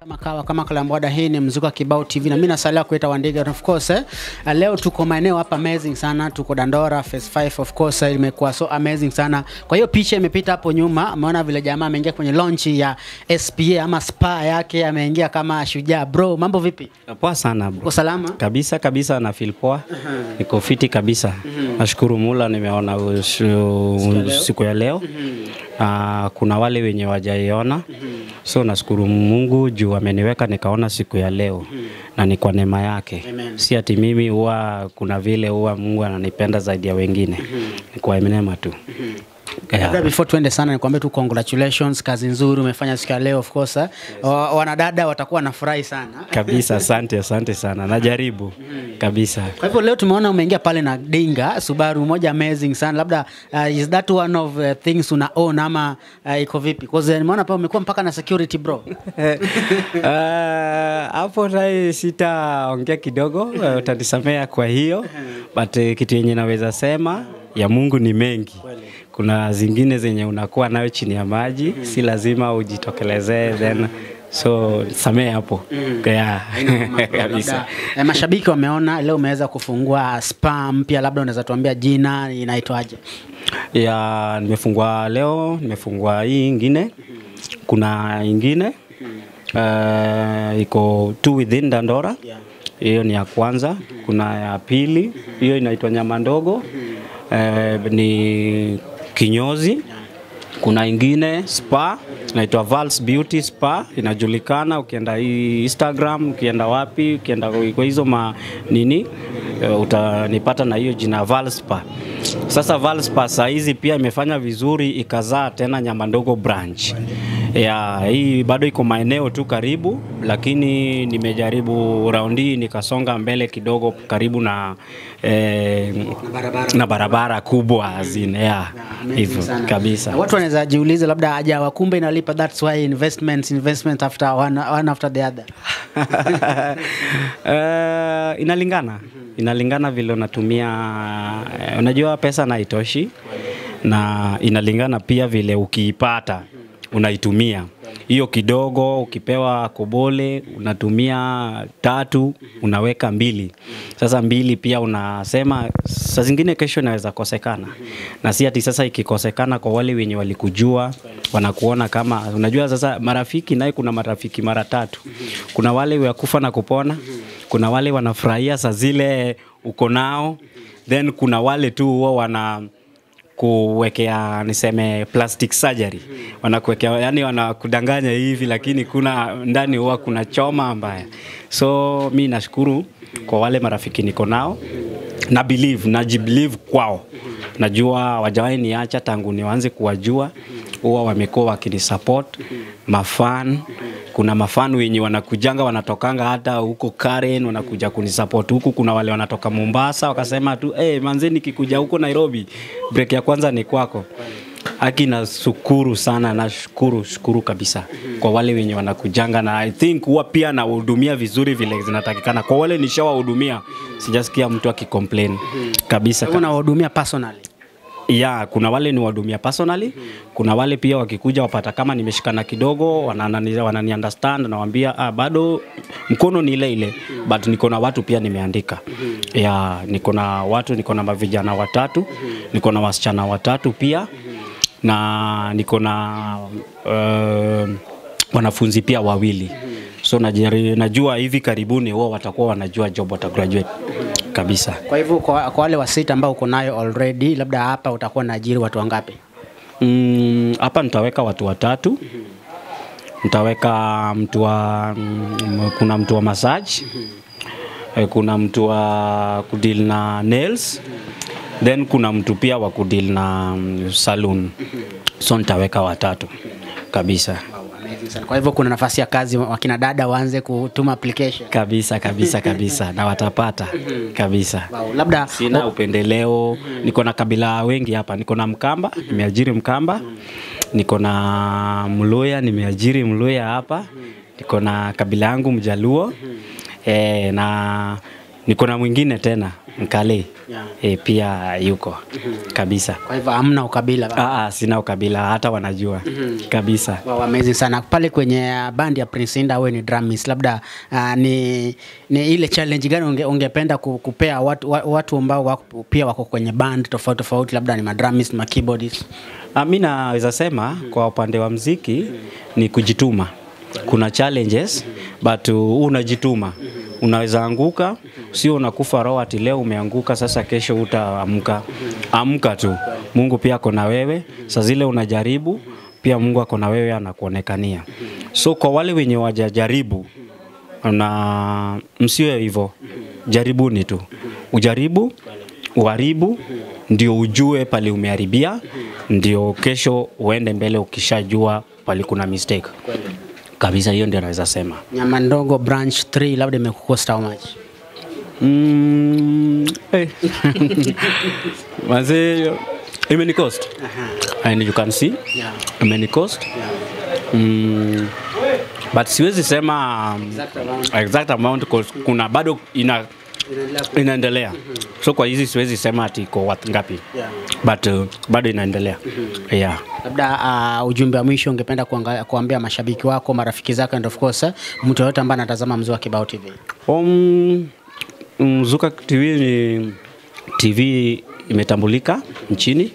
Makawa kama Kalambwada, hii ni Mzuka Kibao TV na mimi nasalia kuita Wandiga of course eh. Leo tuko maeneo hapa amazing sana, tuko Dandora phase 5 of course eh, imekuwa so amazing sana. Kwa hiyo picha imepita hapo nyuma, ameona vile jamaa ameingia kwenye launch ya SPA ama spa yake, ameingia kama shujaa. Bro, mambo vipi? Poa sana Uko bro. salama? Kabisa kabisa na feel poa. Niko fiti kabisa. Nashukuru Mula nimeona ushu- siku ya leo. Ah, kuna wale wenye wajaiona. So nashukuru Mungu juu ameniweka nikaona siku ya leo na ni kwa neema yake. Amen. Si ati mimi huwa kuna vile huwa Mungu ananipenda zaidi ya wengine. Ni kwa neema tu. Yeah. Labda before tuende sana nikwambie tu congratulations, kazi nzuri umefanya siku ya leo of course. eh. Wa- Wanadada watakuwa nafurahi sana. Kabisa, asante asante sana. Najaribu kabisa. Kwa hivyo leo tumeona umeingia pale na Dinga Subaru moja amazing sana. Labda uh, is that one of uh, things una own ama uh, iko vipi? Because uh, nimeona pale umekuwa mpaka na security bro. Ah, hapo naye sitaongea kidogo, eh, utanisamea kwa hiyo but eh, kitu yenye naweza sema ya Mungu ni mengi. Kuna zingine zenye unakuwa nayo chini ya maji, si lazima ujitokelezee then so samee hapo yeah. kabisa. Labda, eh, mashabiki wameona leo umeweza kufungua spa mpya, labda unaweza tuambia jina inaitwaje? ya nimefungua leo, nimefungua hii ingine, kuna ingine uh, iko two within Dandora hiyo ni ya kwanza. Kuna ya pili, hiyo inaitwa nyama ndogo eh, ni kinyozi. Kuna ingine spa inaitwa Vals Beauty Spa, inajulikana ukienda hii Instagram, ukienda wapi, ukienda kwa hizo ma nini eh, utanipata na hiyo jina Val Spa. Sasa Val Spa saa hizi pia imefanya vizuri, ikazaa tena nyama ndogo branch ya hii bado iko maeneo tu karibu, lakini nimejaribu raundi hii nikasonga mbele kidogo karibu na eh, barabara. na barabara kubwa azine ya Amazing hivyo sana. kabisa. Na Watu wanaweza jiuliza labda haja wakumbe inalipa, that's why investment investment after one, one after the other. Eh, inalingana inalingana vile unatumia eh, unajua pesa na itoshi na inalingana pia vile ukiipata unaitumia hiyo kidogo ukipewa kobole unatumia tatu unaweka mbili sasa mbili pia unasema saa zingine kesho inaweza kosekana na si ati sasa ikikosekana kwa wale wenye walikujua wanakuona kama unajua sasa marafiki naye kuna marafiki mara tatu kuna wale wa kufa na kupona kuna wale wanafurahia saa zile uko nao then kuna wale tu huwa wana kuwekea niseme plastic surgery wanakuwekea yani wanakudanganya hivi lakini kuna ndani huwa kuna choma mbaya so mi nashukuru kwa wale marafiki niko nao na believe najibelieve kwao najua wajawahi niacha tangu nianze kuwajua huwa wamekuwa wakinisupport mafan kuna mafan wenye wanakujanga wanatokanga hata huko Karen wanakuja kunisupport huku. Kuna wale wanatoka Mombasa wakasema tu hey, manze nikikuja huko Nairobi break ya kwanza ni kwako. Haki nashukuru sana, nashukuru shukuru kabisa kwa wale wenye wanakujanga, na I think huwa pia nawahudumia vizuri vile zinatakikana. Kwa wale nishawahudumia, sijasikia mtu akicomplain kabisa. Wewe unawahudumia personally. Ya, kuna wale ni wahudumia personally, kuna wale pia wakikuja wapata kama nimeshikana kidogo, wanani, wanani understand nawaambia ah, bado mkono ni ile ile but niko na watu pia nimeandika. Ya, niko na watu, niko na mavijana watatu, niko na wasichana watatu pia na niko na uh, wanafunzi pia wawili. So najari, najua hivi karibuni wao watakuwa wanajua job wata graduate kabisa. Kwa hivyo kwa, kwa wale wasita ambao uko nayo already, labda hapa utakuwa na ajiri watu wangapi? Mm, hapa nitaweka watu watatu. Nitaweka mtu wa mm, kuna mtu wa massage. Eh, Kuna mtu wa kudeal na nails. Then kuna mtu pia wa kudeal na mm, saloon. So nitaweka watatu kabisa. Amazing sana. Kwa hivyo kuna nafasi ya kazi, wakina dada waanze kutuma application. Kabisa kabisa kabisa na watapata kabisa. Wow, labda Sina upendeleo, niko na kabila wengi hapa. Niko na Mkamba, nimeajiri Mkamba. Niko na Mluya, nimeajiri Mluya hapa. Niko na kabila yangu Mjaluo. E, na niko na mwingine tena mkale Yeah. e, pia yuko kabisa Kwa hivyo hamna ukabila. ah, ah, sina ukabila hata wanajua kabisa Wow, amazing sana pale kwenye uh, band ya Prince Inda, wewe ni drumist, labda uh, ni, ni ile challenge gani unge, ungependa ku- kupea watu, wa- watu ambao wako, pia wako kwenye band tofauti tofauti, labda ni madrumist, ma keyboardist? Ah, mi naweza sema kwa upande wa mziki ni kujituma. Kuna challenges but uh, unajituma, unaweza anguka, sio unakufa roho ati leo umeanguka, sasa kesho utaamka. Amka tu, Mungu pia ako na wewe. Saa zile unajaribu pia Mungu ako na wewe, anakuonekania. So kwa wale wenye wajajaribu na msiwe hivyo, jaribuni tu, ujaribu uharibu, ndio ujue pale umeharibia, ndio kesho uende mbele ukishajua pale kuna mistake kabisa. Hiyo ndio naweza sema. Nyama ndogo branch 3 labda imekukosta how much? Mm, eh. Manze, imeni cost and you can see Yeah. imeni cost mm, but siwezi sema um, Exact amount. exact amount 'cause kuna bado ina inaendelea so kwa hizi siwezi sema ati iko worth ngapi Yeah. but uh, bado inaendelea yeah. Labda uh, ujumbe wa mwisho ungependa kuanga- kuambia mashabiki wako, marafiki zako and of course eh, mtu yoyote ambaye anatazama Mzua Kibao TV. Um, Mzuka TV ni TV imetambulika nchini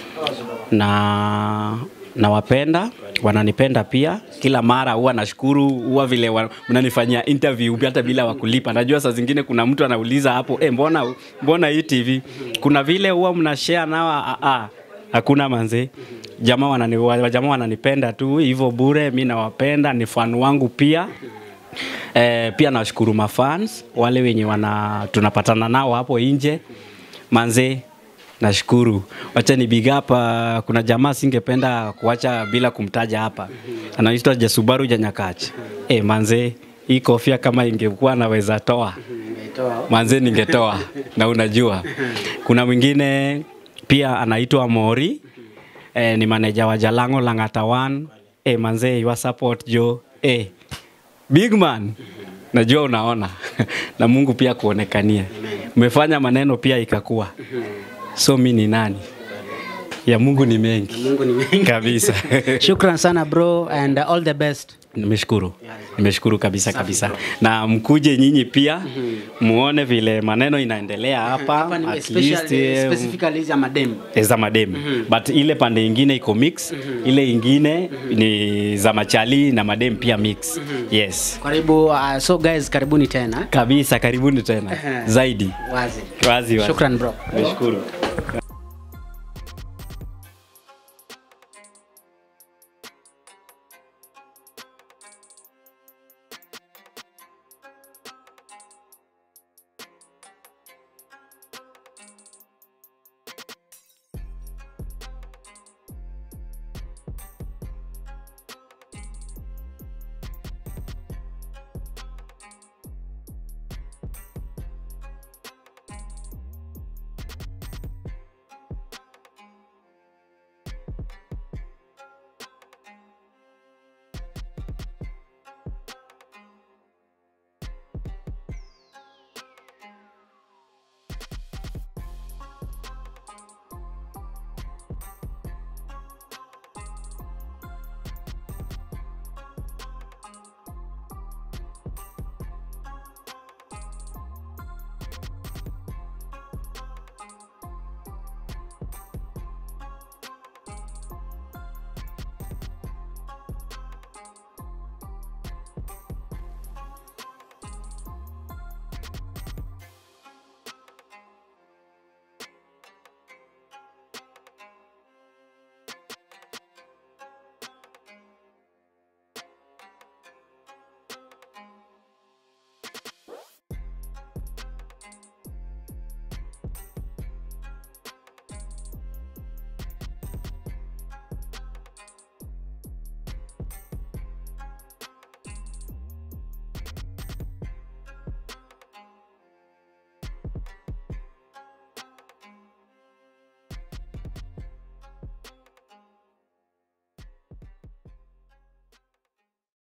na nawapenda, wananipenda pia. Kila mara huwa nashukuru, huwa vile wa- mnanifanyia interview hata bila wakulipa. Najua saa zingine kuna mtu anauliza hapo eh, mbona, mbona hii TV? Kuna vile huwa mnashare nao, ah, ah, hakuna manze jamaa wanani, wa- jamaa wananipenda tu hivyo bure, mi nawapenda, ni fan wangu pia Eh, pia nashukuru mafans wale wenye wana tunapatana nao hapo nje manze nashukuru wacha ni big up uh, kuna jamaa singependa kuacha bila kumtaja hapa anaitwa Jasubaru Janyakachi eh manze hii kofia kama ingekuwa naweza toa manze ningetoa na unajua kuna mwingine pia anaitwa Mori eh, ni maneja wa Jalango Langatawan eh, manze your support jo eh, big man najua unaona na Mungu pia kuonekania umefanya maneno pia ikakuwa so mi ni nani ya Mungu ni mengi Mungu ni mengi. kabisa Shukran sana bro and uh, all the best. nimeshukuru nimeshukuru kabisa kabisa na mkuje nyinyi pia muone vile maneno inaendelea hapa Hapa ni at least especially, eh, specifically za madem. za madem but ile pande ingine iko mix ile ingine ni za machali na madem pia mix yes Karibu uh, so guys karibuni tena. kabisa karibuni tena zaidi Wazi. wazi wazi Shukran bro. nashukuru